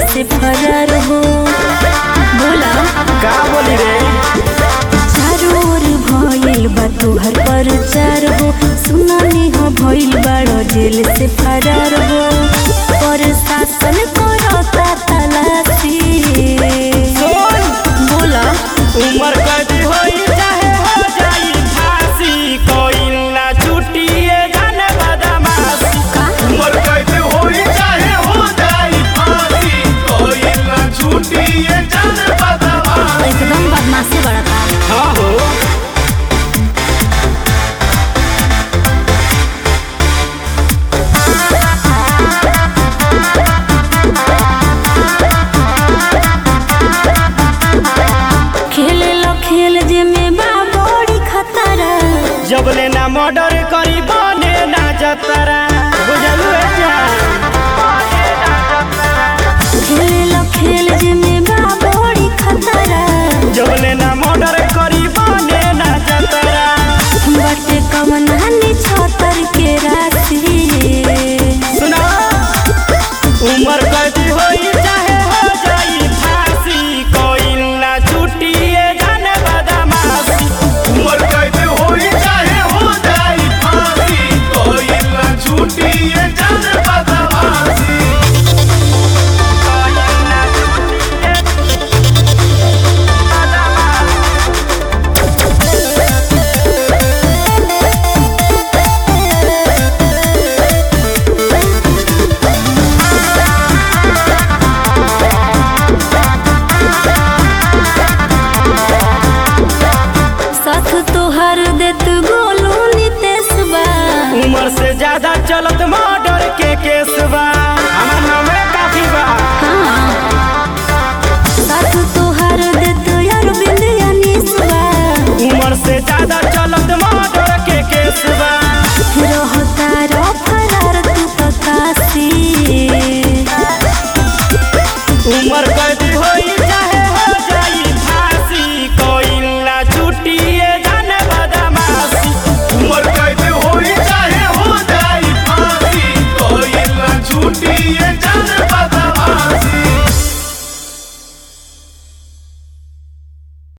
से फरार हो बोला का बोली रे चारों ओर भइल बा तुहर प्रचार हो सुनानी हो भइल बाड़ो जेल से फरार हो प्रशासन करता तलाशी सुन बोला उमर कैदी होई चाहे हो जाई फांसी कोई ना छुट्टिए जाने बदमाशी उमर कैद होई चाहे हो जाई फांसी कोई ना छूटी ये जान बदमाश एकदम बदमाशी बड़ा था हाँ हो खेले लो खेल जे में बा बड़ी खतरा जब ले ना मर्डर करी बने ना जतरा